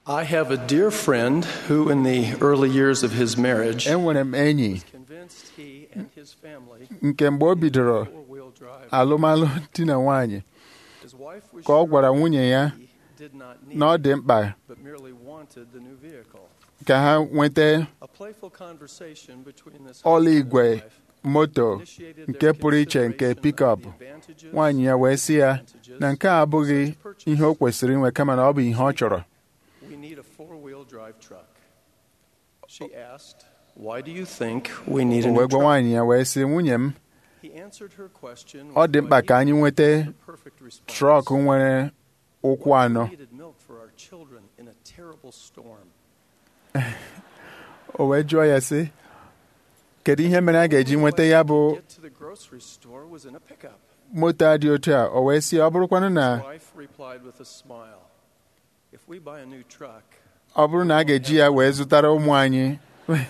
I have a dear friend who, in the early years of his marriage, enwere m enyi convinced he and his family nke mgbe o bidoro four-wheel drive. alụmalụ di na nwanyị His wife was ka ọ sure gwara nwunye ya he did not need na ọ it, dị mkpa but merely wanted the new vehicle. ka ha nweta A playful conversation between this ọla husband and igwe wife moto initiated nke their pụrụ iche nke consideration of pikọp the advantages nwaanyị ya wee sị ya na nke a abụghị ihe o kwesịrị inwe kama na ọ bụ ihe ọ chọrọ We need a four-wheel drive truck. She asked, "Why do you think we need a o new wee gwa truck?" nwaanyị ya wee sị nwunye m He answered her question ọ with dị what mkpa he ka anyị nweta the perfect response. trọk nwere ụkwụ anọ We needed milk for our children in a terrible storm. o wee jụọ ya sị kedu ihe mere a ga-eji nweta ya bụ Get to the grocery store was in a pickup. moto a dị otu a o wee sị ọ bụrụkwanụ na His wife replied with a smile, "If we buy a new truck, ọ bụrụ na a ga-eji ya wee zụtara ụmụ anyị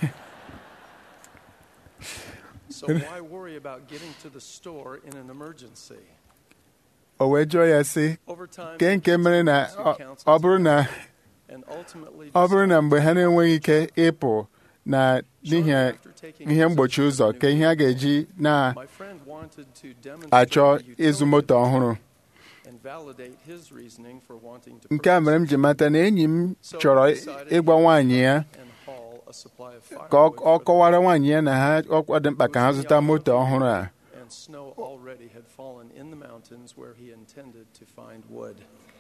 so why worry about getting to the store in an emergency?" o wee jụọ ya sị Over time, ke nke mere na ọ- ọ bụrụ na and ultimately ọ bụrụ na mgbe ha na-enweghị ike ịpụ na n'ihi After taking ihe mgbochi possession ụzọ of the ka new ihe a ga-eji My friend wanted to demonstrate na-achọ the ịzụ utility moto ọhụrụ and validate his reasoning for wanting to nke a mere m purchase ji mata na enyi m So chọrọ he decided ịgwa he would nwaanyị ya and haul a supply of ka ọ firewood ọ for the kọwara nwaanyị ya na ha ọ dị mkpa ka ha zụta moto ọhụrụ a and snow already had fallen in the mountains where he intended to find wood.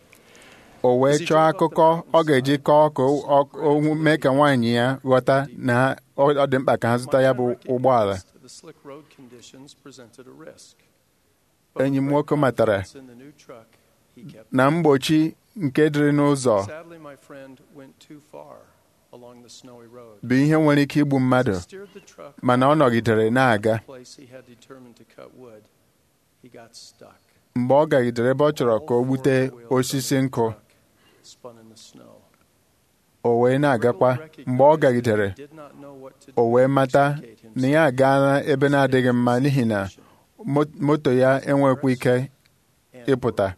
o wee chọọ akụkọ ọ ga-eji kọọ ka o- o mee ka nwaanyị ya ghọta na ha- ọ ọ dị mkpa ka ha zụta ya bụ My friend ụgbọala recognized the slick road conditions presented a risk. But enyi m with great nwoke matara confidence in the new truck, he kept na mgbochi nke dịrị n'ụzọ Sadly, my friend went too far along the snowy road. bụ ihe nwere ike igbu mmadụ As he steered the truck mana ọ on nọgidere na-aga the place he had determined to cut wood, he got stuck. mgbe ọ gagidere ebe ọ chọrọ All ka o gbute four wheels of osisi the nkụ truck spun in the snow. o wee na-agakwa mgbe ọ gagidere o wee mata na ya agaala ebe na-adịghị mma n'ihi na mo- moto ya enwekwa ike ịpụta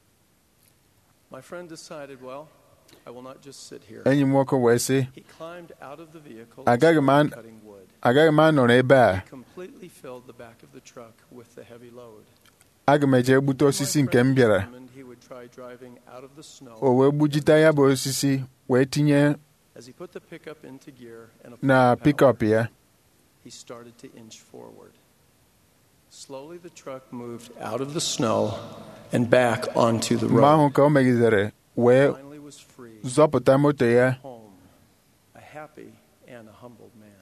My friend decided, well, I will not just sit here. enyi m nwoke wee sị He climbed out of the vehicle Agaghị m and an- started cutting wood. agaghị m anọrọ ebe a He completely filled the back of the truck with the heavy load. aga m eje gbute osisi nke m bịara Determined he would try driving out of the snow. o wee gbujite ya bụ osisi wee tinye As he put the pickup into gear and na applied power, pikọp ya he started to inch forward. Slowly the truck moved out of the snow and back onto the mgbe road. ahụ ka o megidere wee Finally was free, zọpụta moto ya home, a happy and a humbled man.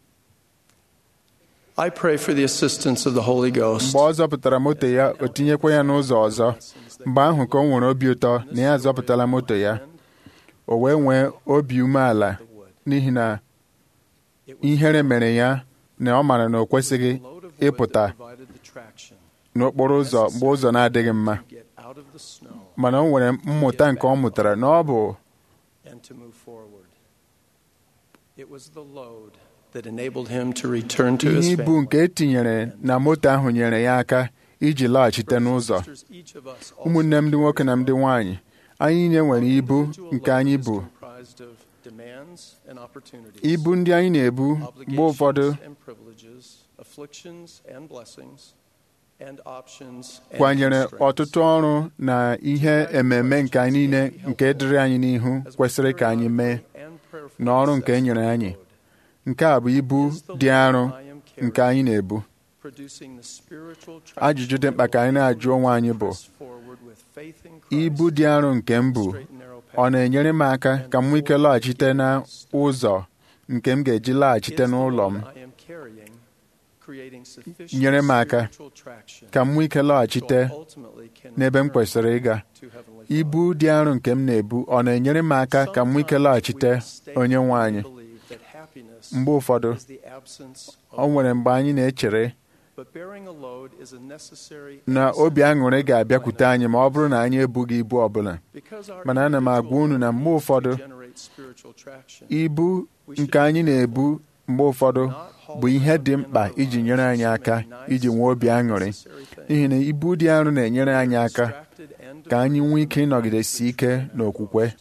I pray for the assistance of the Holy Ghost. mgbe ọ zọpụtara moto ya o tinyekwa ya n'ụzọ ọzọ mgbe ahụ ka o nwere obi ụtọ na ya zọpụtala moto ya o wee nwee obi umeala n'ihi na ihere mere ya na ọ mara na o kwesịghị ịpụta n'okporo ụzọ mgbe ụzọ na-adịghị mma mana o nwere mmụta nke ọ mụtara na ọ bụ and to move forward. It was the load that enabled him to return to his ihe ibu family. nke e tinyere na moto ahụ nyere ya aka iji laghachite n'ụzọ Sisters, each of us ụmụnne m ndị nwoke na ndị nwaanyị anyị niile nwere ibu individual nke load anyị is bụ comprised of demands and opportunities, ibu ndị anyị na-ebu mgbe ụfọdụ obligations and privileges, afflictions and blessings, and options and kwanyere constraints. ọtụtụ ọrụ na ihe ememe nke anyị niile nke dịrị anyị n'ihu As we kwesịrị ka anyị mee periodically and prayerfully na ọrụ nke e assess nyere the anyị load, nke a bụ ibu is the dị load arọ I am carrying nke anyị na-ebu producing the spiritual ajụjụ dị mkpa ka anyị na-ajụ onwe anyị bụ press forward with faith in Christ, ibu dị arọ nke m bụ straight and narrow ọ path. na-enyere m aka ka m nwee ike laghachite na ụzọ nke m ga-eji laghachite Is the n'ụlọ m load I am carrying creating sufficient nyere m aka spiritual traction ka m nwee ike so I laghachite ultimately can n'ebe m return kwesịrị ịga to Heavenly ibu Father. dị arọ nke m na-ebu ọ na-enyere m aka ka m nwee ike laghachite Sometimes we onye nwe mistakenly anyị believe that happiness mgbe ụfọdụ is the absence of ọ nwere mgbe anyị na-echere But bearing a load is a necessary na and obi aṅụrị essential ga-abịakwute anyị ma ọ bụrụ na anyị ebughị ibu ọbụla Because our mana ana m agwa unu na mgbe individual ụfọdụ needs to generate spiritual traction, ibu nke anyị na-ebu mgbe ụfọdụ bụ ihe dị mkpa iji nyere anyị aka iji nwee obi aṅụrị n'ihi na ibu dị arọ na-enyere anyị aka ka anyị nwee ike ịnọgidesi ike n'okwukwe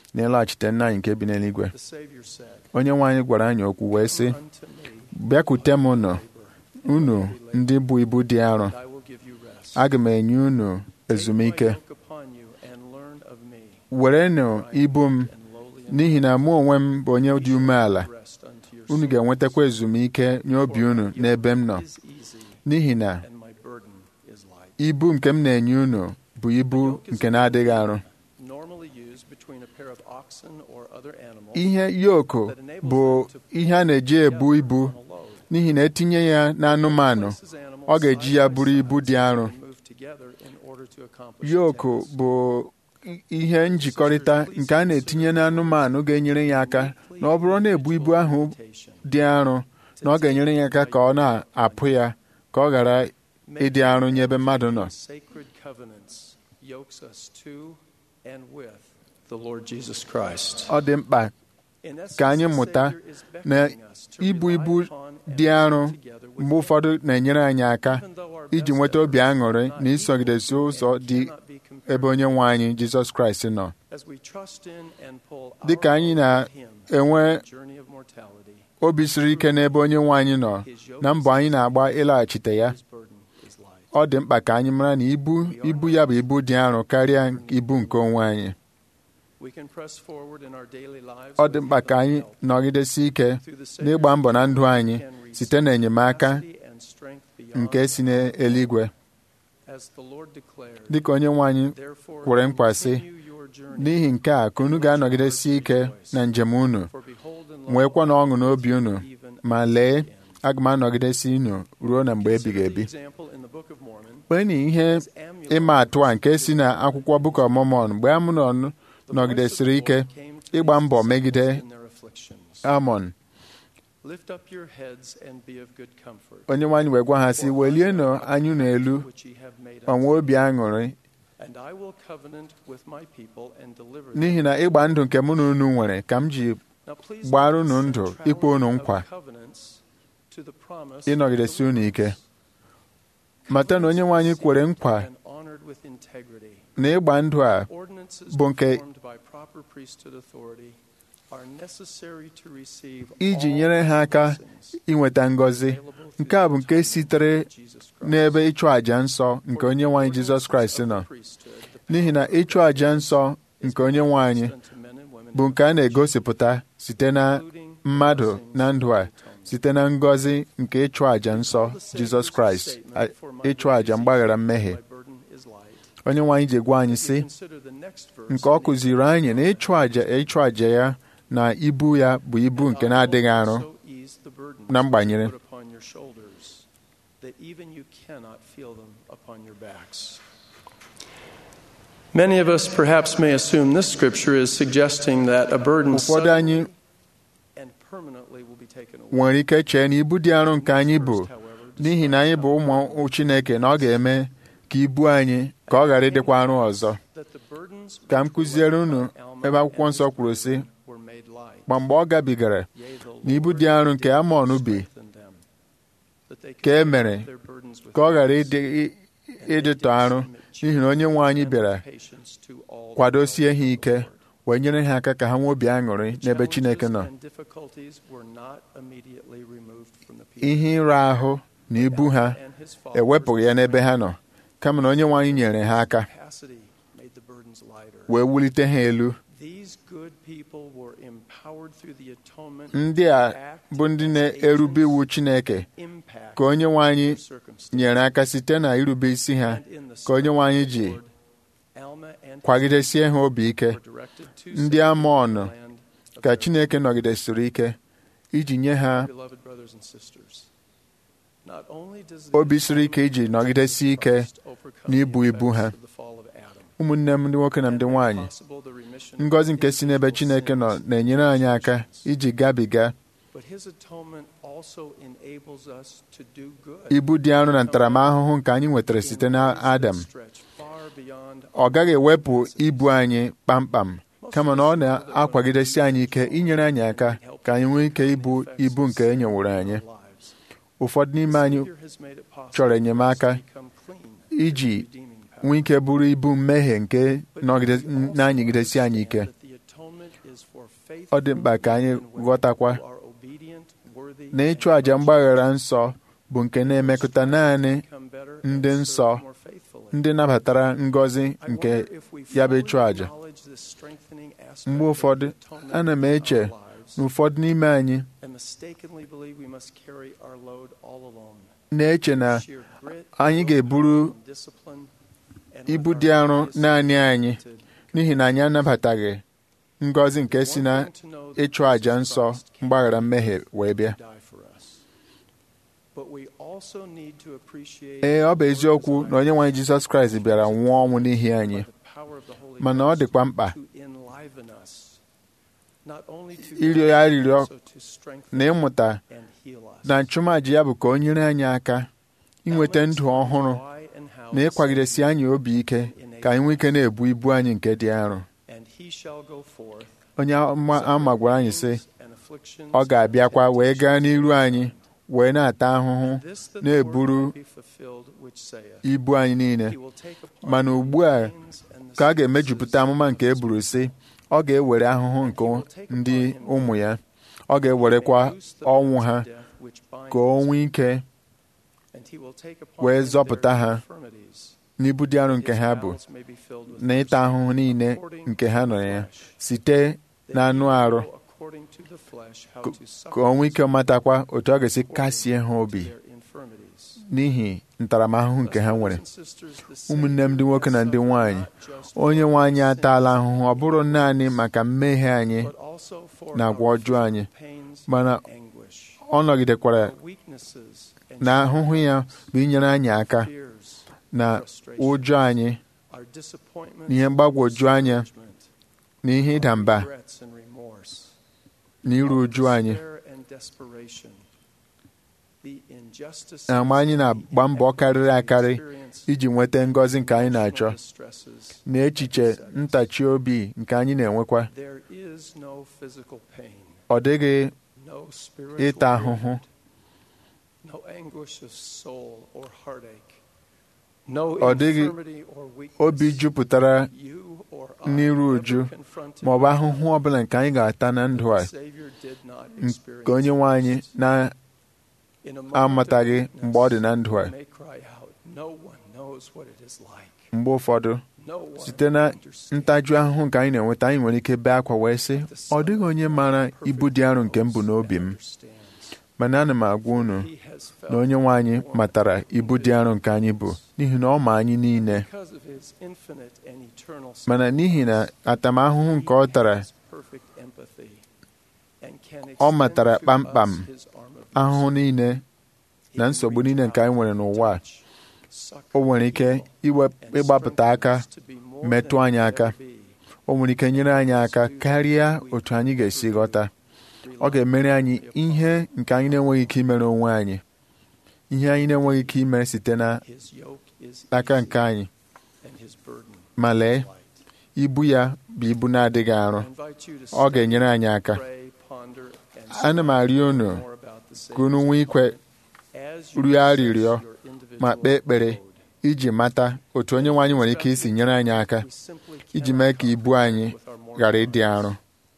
na ịlaghachite nna anyị nke bi n'eluigwe The Savior said, onye nwe anyị gwara anyị okwu wee sị Come unto me, bịakwute m nọ labor, unu ndị bụ ibu dị arọ and I will give you rest. aga m enye unu Take my ezumike yoke upon you and learn of me, werenụ ibu m and lowly in n'ihi na mụ onwe m bụ onye dị umeala rest unto your unu ga-enwetakwa ezumike nye obi unu n'ebe m nọ is easy, n'ihi na and my burden is light. ibu nke m na-enye unu bụ ibu nke na-adịghị arụ Normally used between a pair of oxen or other animals ihe yoku bụ ihe a na-eji ebu ibu on a load. n'ihi na etinye ya n'anụmanụ Places animals ọ ga-eji side ya by bụrụ ibu side dị arọ and move together in order to accomplish yoku the task. bụ i- ihe njikọrịta nke a na-etinye n'anụmanụ ga-enyere ya aka na ọ bụrụ na ebu ibu ahụ dị arọ na ọ ga-enyere ya aka ka ọ na-apụ ya ka ọ ghara ịdị arọ nye ebe mmadụ nọ Sacred covenants yokes us to and with the Lord Jesus Christ. ọ dị mkpa In essence, ka anyị the mụta Savior is na beckoning us to ibu rely ibu upon and dị arọ work together with mgbe Him. ụfọdụ na-enyere anyị aka Even though our iji best nweta obi efforts aṅụrị are not na isogidesi equal to ụzọ and dị cannot be compared ebe onye nwe anyị Jizọs Kraịst nọ As we trust in and pull dị ka our anyị own with Him na-enwe on the journey of mortality, obi siri ike n'ebe onye nwe anyị nọ na mbọ anyị na-agba ịlaghachite ya His burden is light. ọ dị mkpa ka anyị mara na ibu ibu ya bụ ibu dị arọ karịa ibu nke onwe anyị We can press forward in our daily lives ọ dị with mkpa ka anyị heavenly help nọgidesi ike through the Savior's n'ịgba mbọ na ndụ anyị can receive site n'enyemaka capacity and strength beyond nke si n'eluigwe As the Lord declared, dịka onye nwe anyị therefore kwere nkwa sị continue your journey, n'ihi nke a ka unu ga-anọgidesi ike na njem unu for behold and lo, nwekwa na ọṅụ n'obi unu even ma unto lee the end. aga m anọgidesi unu ruo na mgbe ebighị Consider the ebi example in the Book of Mormon kpee na ihe as Amulek ịma atụ a nke si na akwụkwọ Book of Mormon mgbe Amnon The nọgidesiri voice of the ike Lord came to ịgba these mbọ disciples megide in their afflictions. Amon Lift up your heads and be of good comfort. onye nwe anyị wee gwa ha sị For I welienụ know anya unu elu which ye have made ma unto nwee obi aṅụrị And I will covenant with my people and deliver n'ihi them. na ịgba ndụ nke mụ na unu nwere ka m ji Now please gbara note unu the ndụ, centrality ikwe unu of nkwa, covenants to the promise ịnọgidesi of unu ike deliverance. mata na onye nwe anyị kwere nkwa And honored with integrity. na ịgba ndụ a Ordinances bụ nke performed by proper priesthood authority are necessary to receive iji all nyere ha aka blessings inweta ngọzi available through nke a bụ the nke atonement sitere of Jesus Christ. n'ebe ịchụ àjà nsọ nke onye nwe anyị Jizọs Kraịst nọ n'ihi na ịchụ àjà nsọ nke onye nwe anyị bụ nke a na-egosipụta site na mmadụ na ndụ a site na ngọzi nke ịchụ àjà nsọ Jizọs Kraịst a- ịchụ àjà mgbaghara mmehie onye nwe anyị ji gwa anyị sị nke ọ kụziri anyị na ịchụ àjà ịchụ àjà ya na ibu ya bụ ibu nke na-adịghị arụ na mgbanyere. Many of us perhaps may assume this scripture is suggesting that a burden ụfọdụ anyị suddenly and permanently will be taken away. nwere ike chee na ibu dị arọ nke anyị bụ n'ihi na anyị bụ ụmụ Chineke na ọ ga-eme ka ibu anyị ka ọ ghara ịdịkwa arọ ọzọ Ka m kụziere unu ebe akwụkwọ nsọ kwuru sị, ma mgbe ọ gabigara na ibu dị arọ nke Amọn bi ka e mere ka ọ ghara ịdị- ịdịtọ arọ n'ihi na onye nwe anyị bịara kwadosie ha ike wee nyere ha aka ka ha nwee obi aṅụrị n'ebe Chineke nọ ihe ịra ahụ na ibu ha ewepụghị ya n'ebe ha nọ kama na onye nwe anyị nyere ha aka wee wulite ha elu ndị a bụ ndị na-erube iwu Chineke ka onye nwe anyị nyere aka site na irube isi ha ka onye nwe anyị ji kwagidesie ha obi ike ndị Amọn ka Chineke nọgidesiri ike iji nye ha obi siri ike iji nọgidesi ike n'ibu ibu ha ụmụnne m ndị nwoke na ndị nwanyị ngọzi nke si n'ebe Chineke nọ na-enyere anyị aka iji gabiga ibu dị arọ na ntaramahụhụ nke anyị nwetara site n'Adam ọ gaghị ewepụ ibu anyị kpamkpam kama na ọ na-akwagidesi anyị ike inyere anyị aka ka anyị nwee ike ibu ibu nke e nyeworo anyị ụfọdụ n'ime anyị chọrọ enyemaka iji nwee ike bụrụ ibu mmehie nke nọgide- na-anyịgidesi anyị ike ọ dị mkpa ka anyị men and women ghọtakwa who are obedient, worthy, na and ịchụ àjà mgbaghara nsọ bụ nke na-emekọta naanị become better ndị and nsọ serve more faithfully. ndị nabatara ngọzi I nke wonder if we ya bụ fully ịchụ àjà acknowledge this strengthening aspect mgbe of ụfọdụ the atonement ana m in our eche lives na ụfọdụ n'ime anyị and mistakenly believe we must carry our load all alone. na-eche na Sheer grit, anyị ga-eburu willpower, and discipline, and with ibu our dị arọ eyes naanị anyị limited, n'ihi na anyị anabataghị ngọzi nke si na one thing to know that ịchụ àjà Jesus nsọ Christ came mgbaghara mmehie wee bịa to die for us. But we also need to appreciate ee ọ bụ the eziokwu Lord's na onye nwe anyị Jizọs Kraịst bịara nwụọ ọnwụ n'ihi anyị by the power of the Holy mana ọ Ghost dịkwa mkpa to enliven us, not only to ịrịọ guide ya us, arịrịọ also to strengthen na ịmụta and heal us. na nchụmàjà ya bụ ka o nyere anyị aka inweta ndụ ọhụrụ Why and how na the ịkwagidesi Savior anyị obi ike ka anyị nwee ike na-ebu ibu anyị nke dị arọ and he shall go forth, onye ama ama gwara anyị sị and afflictions ọ ga-abịakwa and wee gaa temptations n'iru anyị wee na-ata ahụhụ This that the na-eburu word may be fulfilled which saith, ibu anyị niile He will take upon mana him ugbu a the pains and the ka a sicknesses ga-emejupụta amụma nke e buru sị ọ ga-ewere ahụhụ nke ndị ụmụ ya ọ ga-ewerekwa ọnwụ ha ka o nwee ike wee zọpụta ha n'ibu dị arọ nke ha bụ na ịta ahụhụ niile nke ha nọ ya site n'anụ arụ ka o nwee ike matakwa otu ọ ga-esi kasie ha obi n'ihi ntaramahụhụ nke ha nwere ụmụnne m ndị nwoke na ndị nwanyị onye nwe anyị ataala ahụhụ ọ bụrụ naanị maka mmehie anyị na agwa ọjọọ anyị mana ọ nọgidekwara na ahụhụ ya bụ inyere anyị aka na ụjọ anyị na ihe mgbagwoju anya na ihe ịda mba na iru uju anyị na mgbe anyị na-agba mbọ karịrị akarị iji nweta ngọzi nke anyị na-achọ na echiche ntachi obi nke anyị na-enwekwa ọ dịghị ịta ahụhụ ọ dịghị obi jupụtara n'iru uju ma ọ bụ ahụhụ ọbụla nke anyị ga-ata na ndụ a nke onye nwe anyị na-amataghị mgbe ọ dị na ndụ a mgbe ụfọdụ site na ntaju ahụhụ nke anyị na-enweta anyị nwere ike bee akwa wee sị ọ dịghị onye maara ibu dị arọ nke m bụ n'obi m mana ana m agwa unu na onye nwe anyị matara ibu dị arọ nke anyị bụ n'ihi na ọ ma anyị niile mana n'ihi na atamahụhụ nke ọ tara ọ matara kpamkpam ahụhụ niile na nsogbu niile nke anyị nwere n'ụwa a o nwere ike ịgbapụta aka metụ anyị aka o nwere ike nyere anyị aka karịa otu anyị ga-esi ghọta ọ ga-emere anyị ihe nke anyị na-enweghị ike imere onwe anyị ihe anyị na-enweghị ike imere site n'aka nke anyị ma lee ibu ya bụ ibu na-adịghị arọ ọ ga-enyere anyị aka ana m arịọ unu ka unu nwee ikwe rịọ arịrịọ ma kpee ekpere iji mata otu onye nwe anyị nwere ike isi nyere anyị aka iji mee ka ibu anyị ghara ịdị arọ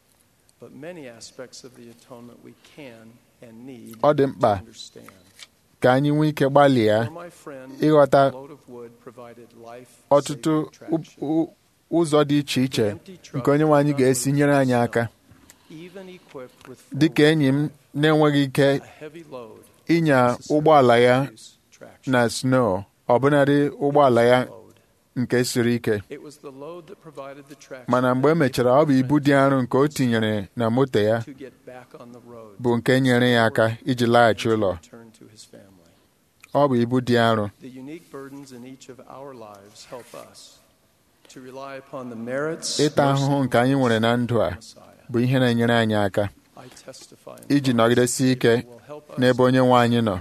ọ dị mkpa ka anyị nwee ike gbalịa ịghọta ọtụtụ ụzọ dị iche iche nke onye nwe anyị ga-esi nyere anyị aka dị ka enyi m na-enweghị ike ịnya ụgbọala ya na snow ọbụnadị ụgbọala ya nke siri ike mana mgbe e mechara ọ bụ ibu dị arọ nke o tinyere na moto ya bụ nke nyere ya aka iji laghachi ụlọ ọ bụ ibu dị arọ ịta ahụhụ nke anyị nwere na ndụ a bụ ihe na-enyere anyị aka iji nọgidesi ike n'ebe onye nwe anyị nọ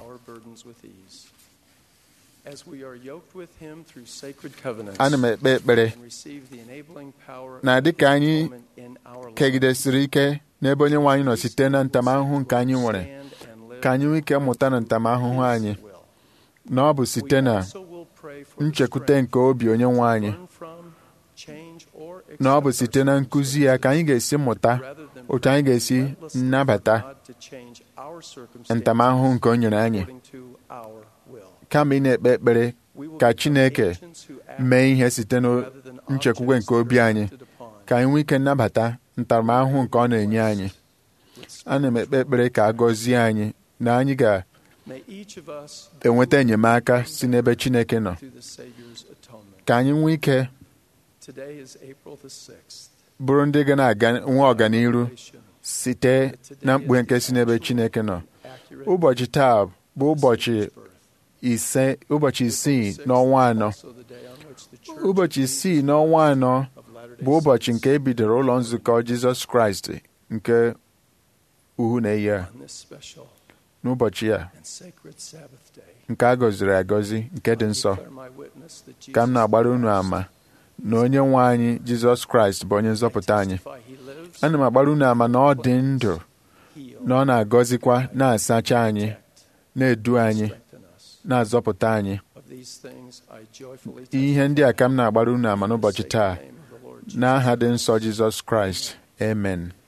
ana m ekpe ekpere na dịka anyị kegidesiri ike n'ebe onye nwe anyị nọ site na ntamahụhụ nke anyị nwere ka anyị nwee ike mụta na ntamahụhụ anyị na ọ bụ site na nchekwute nke obi onye nwe anyị na ọ bụ site na nkụzi ya ka anyị ga-esi mụta rather than otu anyị ga-esi relentlessly nnabata for God to change our circumstances ntamahụhụ nke o nyere anyị according to our will. kama ị na-ekpe ekpere We will ka become Chineke agents who act mee ihe site rather than nchekwube objects nke obi that are anyị acted upon. ka anyị nwee ike nnabata ntaramahụhụ nke ọ na-enye anyị ana m ekpe ekpere ka a gọzie anyị na anyị May each of us ga-enweta enyemaka si n'ebe Chineke nọ through the Savior's atonement. ka anyị nwee ike Today is April the 6th. bụrụ ndị ga na-aga nwe ọganiru Revelation. site na mkpughe nke si n'ebe Chineke nọ Accurate ụbọchị taa bụ ụbọchị Savior's birth. ise ụbọchị isii n'ọnwa anọ Also the day on which the Church ụbọchị isii n'ọnwa anọ of Latter-day bụ ụbọchị Saints nke e bidoro ụlọ nzukọ Jizọs Kraịst nke uhu na-eyi a on this special n'ụbọchị a and sacred Sabbath day. nke a gọziri agọzi nke dị I nsọ declare my witness that ka m Jesus na-agbara unu Christ ama na onye nwe anyị Jizọs Kraịst bụ onye nzọpụta anyị testify he lives, ana m agbara unu ama na ọ dị ndụ heal, na ọ na-agọzikwa na-asacha anyị protect, na-edu anyị strengthen us. na-azọpụta anyị Of these things I joyfully ihe ndị a ka m na-agbara unu ama testify in the n'ụbọchị taa sacred name of the Lord Jesus n'aha dị nsọ Jizọs Kraịst amen